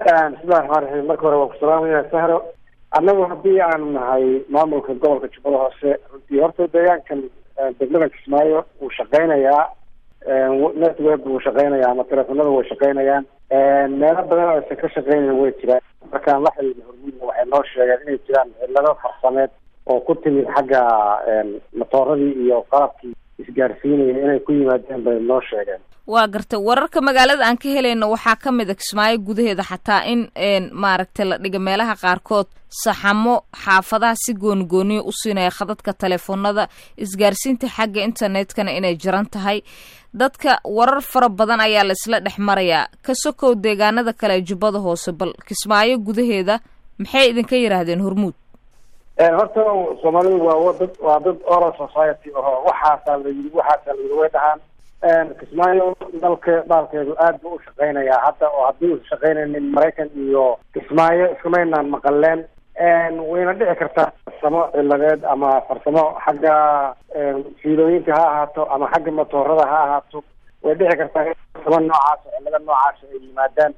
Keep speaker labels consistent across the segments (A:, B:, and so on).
A: bismillahi raxmaan raxiim marka hore waan ku salaamaya sahro annagu haddii aanu nahay maamulka gobolka jubbada hoose runtii horta deegaankan degmada kismaayo wuu shaqeynayaa network wuu shaqeynayaa ama teleefonada way shaqeynayaan meelo badan oo aysan ka shaqeynayn way jiraan markaan la xiriirna hormuudna waxay noo sheegeen inay jiraan cilado farsameed oo ku timid xagga matooradii iyo qalabkii isgaarsiinaya inay ku yimaadeen bay noo sheegeen
B: waa gartay wararka magaalada aan ka helayno waxaa ka mid a kismaayo gudaheeda xataa in maaragtay la dhiga meelaha qaarkood saxamo xaafadaha si goonigooniya u siinaya khadadka teleefoonada isgaarsiinta xagga internetkana inay jiran tahay dadka warar fara badan ayaa la isla dhex marayaa ka sokow deegaanada kale ee jubbada hoose bal kismaayo gudaheeda maxay idinka yidhaahdeen hormuud
A: horta soomaalidu waa dad waa dad oral society aho waxaasaa la yii waxaasaa la yii way dhahaan kismaayo dalka dhaalkeedu aad buu u shaqeynayaa hadda oo haddii u shaqeynaynin maraykan iyo kismaayo iskumaynaan maqaleen wayna dhici kartaa farsamo ciladeed ama farsamo xagga fiilooyinka ha ahaato ama xagga matoorada ha ahaato way dhici kartaa in farsamo noocaas cilado noocaas ay yimaadaan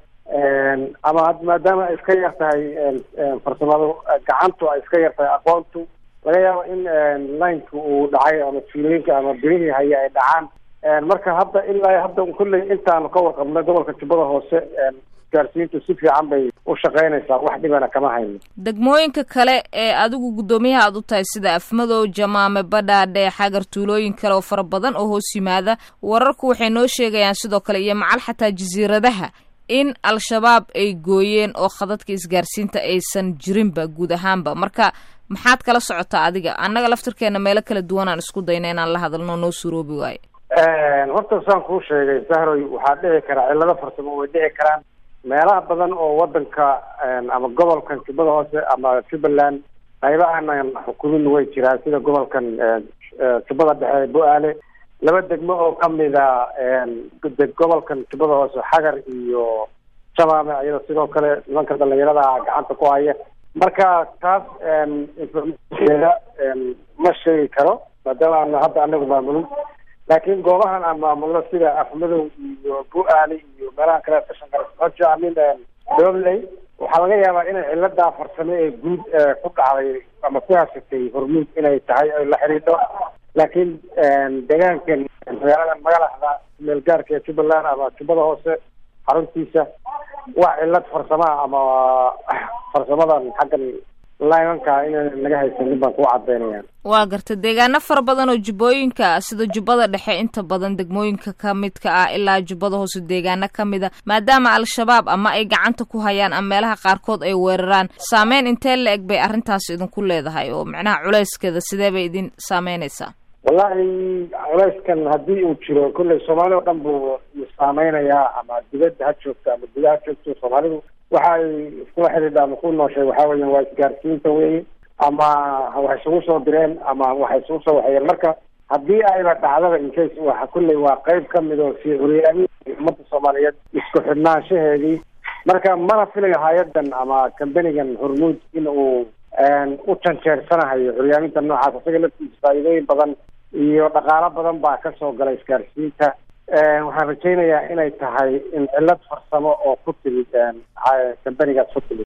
A: ama maadaama ay iska yar tahay farsamadu gacantu ay iska yar tahay aqoontu laga yaabo in lineka uu dhacay ama fiilooyinka ama birihii haya ay dhacaan marka hadda ilaa hadda kulley intaanu ka warqabnay gobolka jubbada hoose isgaarsiintu si fiican bay u shaqeynaysaa wax dhibana kama hayno
B: degmooyinka kale ee adigu guddoomiyaha aad u tahay sida afmadow jamaame badhaadhe xagar tuulooyin kale oo fara badan oo hoos yimaada wararku waxay noo sheegayaan sidoo kale iyo macal xataa jasiiradaha in al-shabaab ay gooyeen oo khadadka isgaarsiinta aysan jirinba guud ahaanba marka maxaad kala socotaa adiga annaga laftirkeena meelo kala duwan aan isku dayna inaan la hadalno noo suroobi waayo
A: horta saan kuu sheegay sahroy waxaa dhici karaa cilado farsamo way dhici karaan meelaha badan oo wadanka ama gobolkan jubbada hoose ama jubbaland qaybahanan xukumin way jiraan sida gobolkan jubbada dhexe bo-aale laba degmo oo kamida gobolkan jubbada hoose xagar iyo shabaame iyada sidoo kale nimanka dhalinyarada gacanta ku haya marka taas informationkeeda ma sheegi karo maadaama aan hadda anagu maamulin laakiin goobahan aan maamulno sida afmadow iyo bu-aali iyo meelaha kale kashan kale hoja amin dobley waxaa laga yaabaa inay ciladaa farsame ee guud ku dhacday ama ku hasatay hormuud inay tahay ay la xidhiidho laakiin deegaankan magaalada magalaxda meelgaarka ee jubbaland ama jubbada hoose xaruntiisa wax cilad farsamaha ama farsamadan xaggan limanka inaan naga haysanin baan kuu cadaynaya
B: waa garta deegaano fara badan oo jubbooyinka sida jubbada dhexe inta badan degmooyinka ka midka ah ilaa jubbada hoose deegaano ka mida maadaama al-shabaab ama ay gacanta ku hayaan ama meelaha qaarkood ay weeraraan saameyn intee la eg bay arrintaas idinku leedahay oo macnaha culeyskeeda sidee bay idin saameynaysaa
A: wallahi culeyskan haddii uu jiro kolley soomaali oo dhan buu saameynayaa ama dibadda ha joogto ama gudaha ha joogto soomaalidu waxa ay iskula xidhiidha ama ku nooshay waxaa weeyaan waa isgaarsiinta weye ama waxay isugu soo direen ama waxay isugu soo waxeeyeen marka haddii ayba dhacdaba incase waxa kulley waa qeyb kamid oo sii curyaami ummadda soomaaliyeed isku xidhnaanshaheedii marka mana filayo hay-adan ama kambanigan hormuud in uu u janjeersanahayo curyaaminta noocaas isaga laftiisa faa'iidooyin badan iyo dhaqaalo badan baa kasoo gala isgaarsiinta waxaan rajaynayaa inay tahay in cilad farsamo oo ku timid kambanigaas ku timid